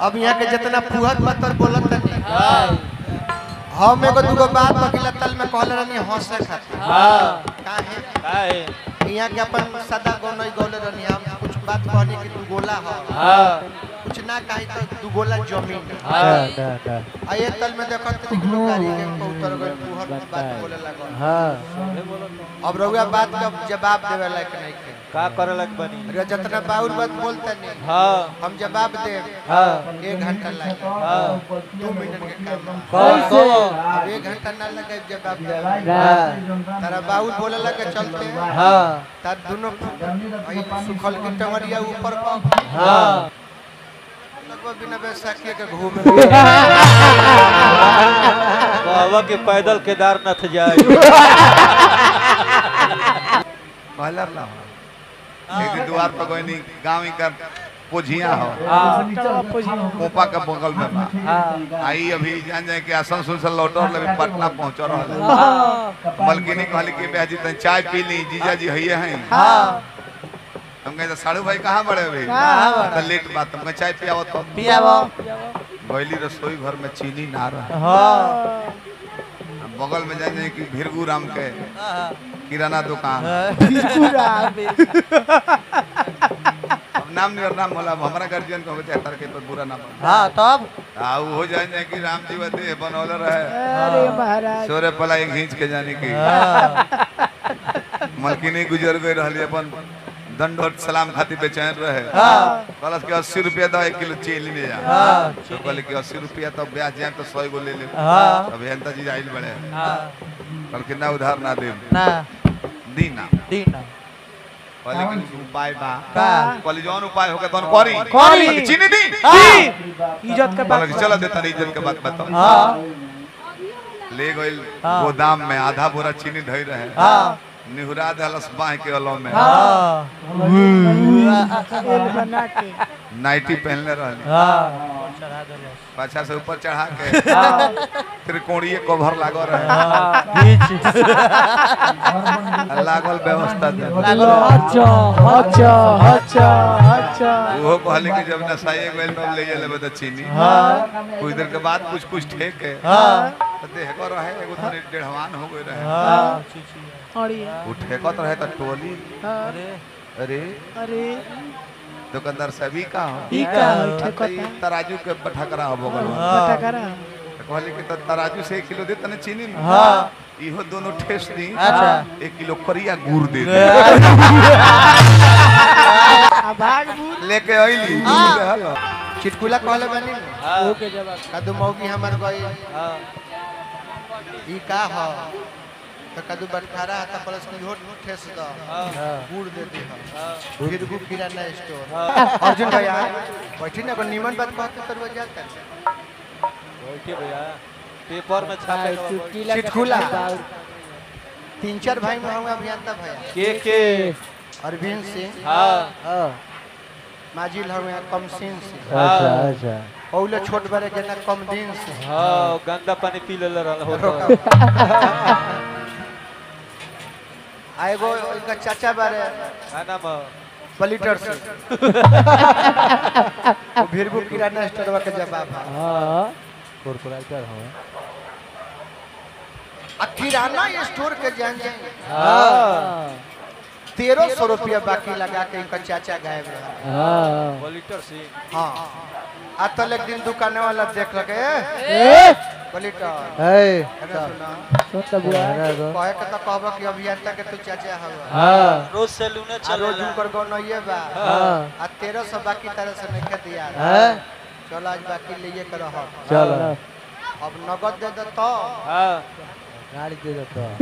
अब यहाँ के जितना फुहत पत्थर बोलत नहीं हम एगो दूगो बात अगला तल में कहले रहनी हंसे खातिर काहे काहे यहाँ के अपन सदा गौनई गौले रहनी हम कुछ बात कहनी कि तू गोला हो कुछ ना कहीं तो दू गोला जमीन है। आ ये तल में देखो तो निकलो गाड़ी के उतर गए फुहर में बात बोले लगो अब रउआ बात का जवाब देवे लायक नहीं के का करे लग बनी अरे जितना बाउर बात बोलते नहीं हाँ हम जवाब दे हाँ एक घंटा लगे हाँ दू मिनट के काम बा। कौन को अब एक घंटा ना लगे जवाब दे तारा बाउल बोले लगे चलते हाँ तार दोनों भाई सुखल की टंगरिया ऊपर पर हाँ लगभग बिना बैसाखी के घूमे बाबा के पैदल केदारनाथ जाए कहला ना एक दिन द्वार पर कोई नहीं गाँव का पोझिया हो कोपा के बगल में बा आई अभी जान जाए कि आसनसोल से लौटल लगे पटना पहुंच रहा है मलकिनी कहली कि बेजी तन चाय पी ली जीजा जी हइये हैं हम कहे साड़ू भाई कहाँ बड़े भाई तो लेट बात हम कहे चाय पियावत तो पियावो गईली रसोई घर में चीनी ना रहा हाँ बगल में जान जाए कि भिरगू राम के किराना दुकान अब नाम नहीं और नाम होला अब हमारा गार्जियन को बच्चा तर के तो बुरा ना बन हाँ तब आ उ हो जाए जाए कि राम जी बदे बनौले रहे अरे महाराज सोरे पला एक घींच के जाने की मलकिनी गुजर गई रहली अपन दंडोत सलाम खातिर बेचैन रहे कहलस कि अस्सी रुपया दो एक किलो चीनी ले जा तो कहले कि अस्सी रुपया तो ब्याज जाए तो सौ गो ले ले हाँ। अब हेंता जी आइल बड़े हाँ कहल कि ना उधार ना दे ना दी ना दीना कहले कि उपाय बा का कहली जौन उपाय होगा तौन करी करी। कहली कि चीनी दी इज्जत के कहले कि चलो देता नहीं इज्जत के बात बताओ हाँ ले गइल हाँ। गोदाम में आधा बोरा चीनी धई रहे हाँ निहुरा दहलस बाह के अलो में हाँ तेल बना के नाइटी पहनले रहली हाँ पाछा से ऊपर चढ़ा के त्रिकोणीय कवर लागो रहे लागल व्यवस्था दे अच्छा अच्छा अच्छा अच्छा वो कहले कि जब नसाई गइल में ले ले बता चीनी हाँ कुछ देर के बाद कुछ कुछ ठेक के हाँ तो देह को रहे एगो तनी डेढ़वान हो गई रहे हाँ और ये वो ठेकत रहे तो टोली अरे अरे अरे दुकानदार सभी का हो ई का हाँ, है तो ठेकता ई तराजू के बठकरा हो बगल में पता करा तो कहले कि तो तराजू से एक किलो दे तने चीनी ना हाँ इहो दोनों ठेस दी अच्छा एक किलो करिया गुड़ दे दे आ भाग भूत लेके अइली चिटकुला कहले बनी न, हाँ के जवाब कदू मौगी हमर गई हाँ ई का हो तो कदू बटखारा है तो प्लस की होट ठेस दो हाँ गुड़ दे दे हाँ फिर गु किराना स्टोर हाँ अर्जुन भैया बैठी ना कोई नीमन बात कहते तो वो जाता बैठिए भैया पेपर में छापे चुटकीला चिटकुला तीन चार भाई में हम अभियंता भैया के के अरविंद सिंह हाँ माजिल हमें कम सिंह से अच्छा अच्छा पौले छोट बड़े के ना कम दिन से हाँ गंदा पानी पी ले रहल हो आ एगो इनका चाचा बारे का नाम है? पलीटर से वो भीरगु किराना स्टोरवा के जवाब है हाँ कॉर्पोरेटर हो आ किराना स्टोर के जान जाए हाँ तेरह सौ रुपया बाकी लगा के इनका चाचा गायब रहा हाँ पॉलिटर से हाँ आ तल एक दिन दुकाने वाला देख लगे पलीटर है कहना सुना सुन तो बुआ कहे के तो कहबो कि अभियंता के तू चाचा हवा हाँ रोज सैलूने आ रोज चले उनकर गौनइये बा हाँ आ तेरह सौ बाकी तरह से नहीं दिया है चलो आज बाकी लिए के रह चलो अब नगद दे दे तो हाँ गाड़ी दे दो तो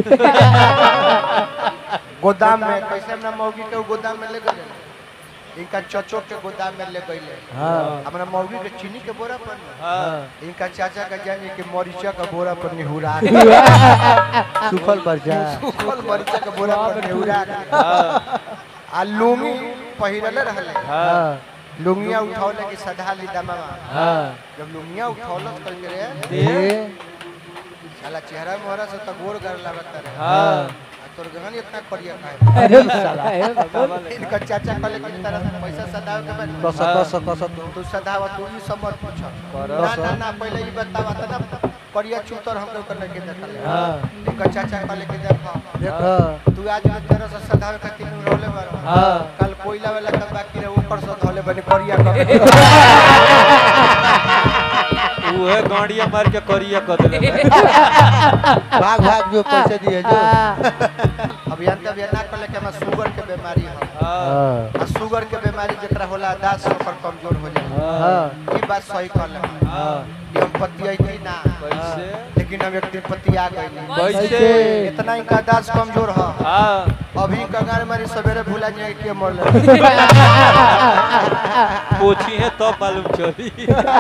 गोदाम में कैसे अपना मौगी के गोदाम में ले गए इनका चचो के गोदाम में ले गए हाँ अपना मौगी के चीनी के बोरा पर न, हाँ इनका चाचा का जाने कि मरीचा का बोरा पर निहुरा सुखल पर जा सुखल मरीचा के बोरा पर निहुरा हाँ आ लुंगी पहिरले रहले हाँ लुंगिया उठौले कि सधा ली दमामा हाँ जब लुंगिया उठौलस करके रे ये साला चेहरा मोहरा से तो गोर कर लागत रहे हाँ आ तोर गहन इतना करिया काहे अरे साला इनका चाचा कहले कि तरह पैसा सदाव के बाद कस कस कस तू तू सदाव तू ई सब मत पूछ करो ना ना ना पहले ई बतावा त ना करिया चूतर हम लोग करने के देखल हां इनका चाचा कहले कि देखो देख तू आज में तेरह सौ सदाव का तीन रोले बार हां कल कोयला वाला का बाकी रहे ऊपर से धोले बने करिया कर उहे गाड़िया मार के करिया कर देले भाग भाग जो पैसे दिए जो अभियान के अभियान ना कहले कि हमरा शुगर के बीमारी है हां हां आ शुगर के बीमारी जेकरा होला दास ओकर कमजोर हो जाला हां ई बात सही कहले हां कि हम पति आई थी ना कैसे लेकिन हम एक दिन पति आ गई कैसे इतना इनका दास कमजोर है हां अभी कगार मारी सवेरे भूला जाए कि मर पोछी है तो मालूम चली